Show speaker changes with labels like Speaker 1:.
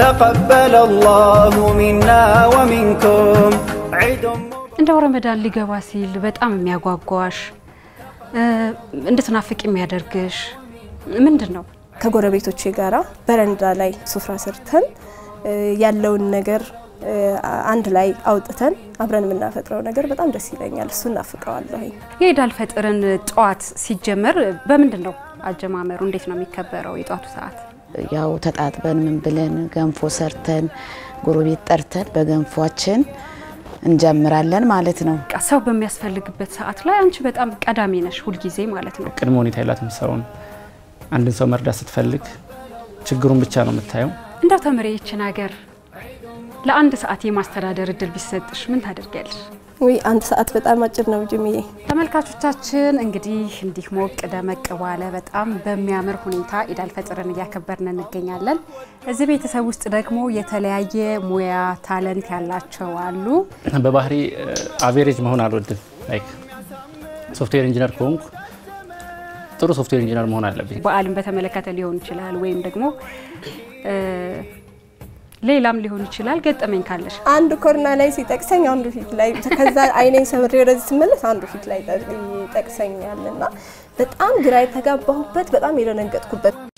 Speaker 1: تقبل الله منا ومنكم عيد
Speaker 2: እንደው ረመዳን ሊገባ ሲል በጣም የሚያጓጓሽ እንድትናፍቅ የሚያደርግሽ ምንድን ነው?
Speaker 3: ከጎረቤቶቼ ጋራ በረንዳ ላይ ሱፍራ ሰርተን ያለውን ነገር አንድ ላይ አውጥተን አብረን የምናፈጥረው ነገር በጣም ደስ ይለኛል። እሱ እናፍቀዋለሁ።
Speaker 2: የኢድ አልፈጥርን ጠዋት ሲጀመር በምንድን ነው አጀማመሩ? እንዴት ነው የሚከበረው የጠዋቱ ሰዓት?
Speaker 4: ያው ተጣጥበን ምን ብለን ገንፎ ሰርተን ጎረቤት ጠርተን በገንፏችን እንጀምራለን ማለት ነው።
Speaker 2: በቃ ሰው በሚያስፈልግበት ሰዓት ላይ አንቺ በጣም ቀዳሚ ነሽ ሁልጊዜ ማለት ነው።
Speaker 5: ቅድመ ሁኔታ የላት የምትሰራውን አንድን ሰው መርዳት ስትፈልግ ችግሩን ብቻ ነው የምታየው።
Speaker 2: እንደው ተምሬ ይችን ሀገር ለአንድ ሰዓት የማስተዳደር እድል ቢሰጥሽ ምን ታደርጊያለሽ?
Speaker 3: ውይ አንድ ሰዓት በጣም አጭር ነው ጅምዬ።
Speaker 2: ተመልካቾቻችን እንግዲህ እንዲህ ሞቅ ደመቅ ባለ በጣም በሚያምር ሁኔታ ኢድ አልፈጥርን እያከበርን እንገኛለን። እዚህ ቤተሰብ ውስጥ ደግሞ የተለያየ ሙያ ታለንት ያላቸው አሉ።
Speaker 5: በባህሪ አቬሬጅ መሆን አልወድም። ላይክ ሶፍትዌር ኢንጂነር ከሆንኩ ጥሩ ሶፍትዌር ኢንጂነር መሆን አለብኝ።
Speaker 2: በዓልን በተመለከተ ሊሆን ይችላል ወይም ደግሞ ሌላም ሊሆን ይችላል። ገጠመኝ ካለሽ
Speaker 3: አንዱ ኮርና ላይ ሲጠቅሰኝ አንዱ ፊት ላይ ከዛ አይኔን ሰብሬ ወደዚህ ስመለስ አንዱ ፊት ላይ ይጠቅሰኛል እና በጣም ግራ የተጋባሁበት በጣም የደነገጥኩበት